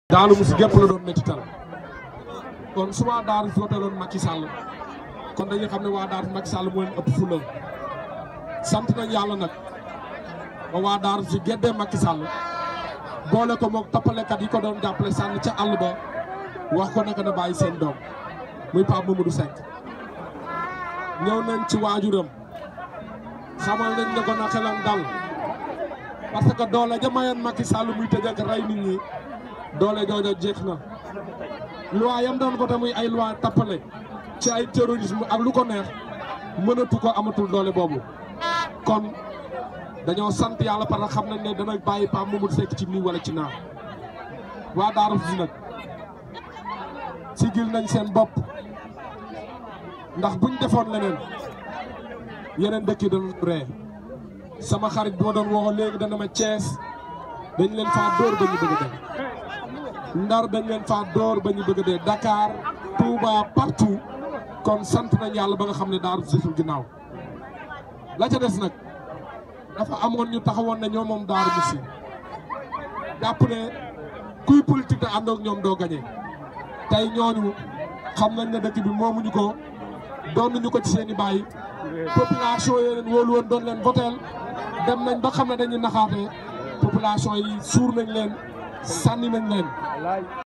Daaru Musi gépp la doon métital kon su waa Daaru voté loon Macky Sall kon dañuy xam ne waa Daaru Macky Sall moo leen ëpp fula sant nañ yàlla nag ba waa Daaru si geddee Macky Sall boole ko moog tappalekat yi ko doon jàppale sànni ca àll ba wax ko naka na bàyyi seen doom muy Pape Mamadou Seck ñëw nañ ci waajuram xamal nañ ne ko na xelam dal parce que doole ja mayoon Macky Sall muy tëj ak rey nit ñi doole jooja jeex na loi yam doon voté muy ay loi tappale ci ay terrorisme ak lu ko neex mënatu ko amatul doole boobu kon dañoo sant yàlla parce que xam nañ ne dana bàyyi Pape Mamadou Seck ci nii wala ci naa waa Daaru si nag sigil nañ seen bopp ndax buñ defoon leneen yeneen dëkk yi dañu ree sama xarit bi ma doon waxoon léegi dana ma Thiès dañ leen faa dóor ba ñu bëgg a dee Ndar dañ leen faa dóor ba ñu bëgg a dee Dakar Touba partout kon sant nañ yàlla ba nga xam ne Daaru Musi ginnaaw la ca des nag dafa amoon ñu taxawoon ne ñoo moom Daaru Musi jàpp ne kuy politique da àndoog ñoom doo gañe tey ñooñu xam nañ ne dëkk bi moomuñu ko doonuñu ko ci seen i bàyyi population yi leen wóolu woon doon leen voteel dem nañ ba xam ne dañuy naxaate population yi suur nañ leen sànni nañ leen